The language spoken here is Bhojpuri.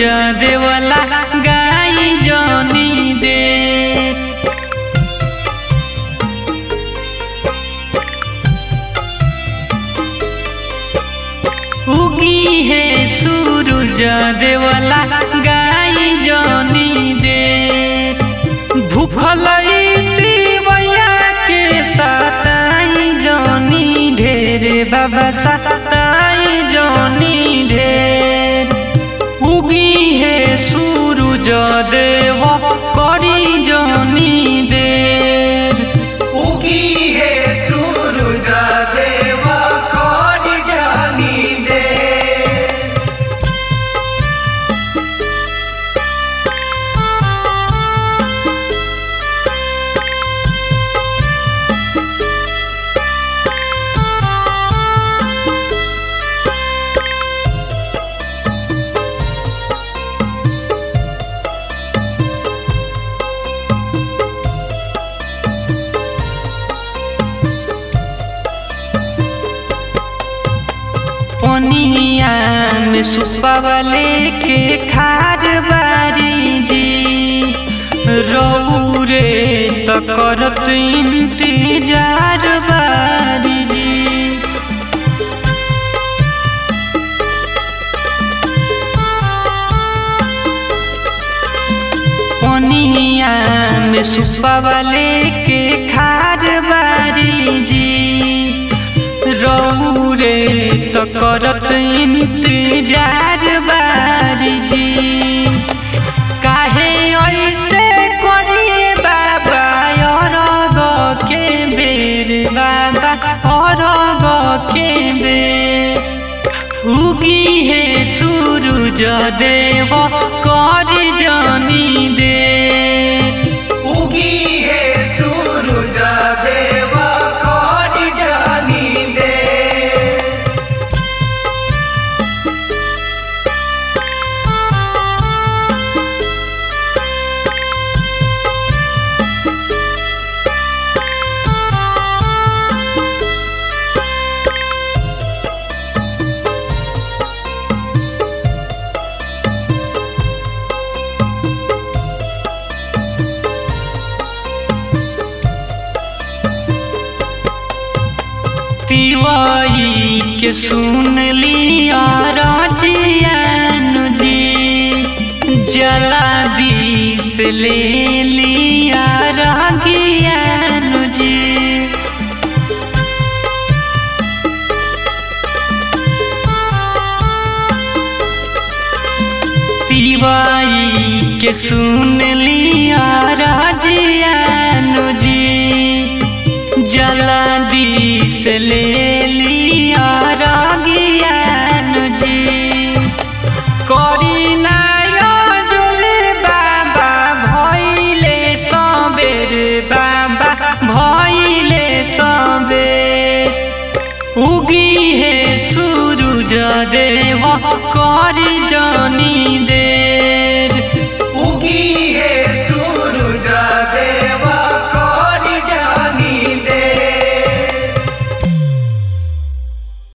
देवला गाई जनी दे उगी है सूरज देवला गाई जनी दे भूखल भैया के सताई जनी ढेर बाबा सताई जनी ढेर उगी है सूरज देव करी जनी देर उगी है सूरज देव कर जानी दे पनिया में सुपवले के खार बारी जी रौरे त करत इंतजार बारी जी पनिया में सुपवले के खार बारी जी रौरे त करत इंतजार बारी जी काहे ऐसे करिए बाबा अरग के बेर बाबा अरग के बेर उगी है सूरज देव कर जनी दे उगी है सूरज देव कर जानी दे तिवाई के सुन लिया राजियन जी जला दिस ले लिया रागियन जी तिवाई के सुन लिया राजियन जी जला दिस ले लिया रागियन जी करी नारे बाबा भैले सबेर बाबा भैले सबेर उगी है सूरज देव करी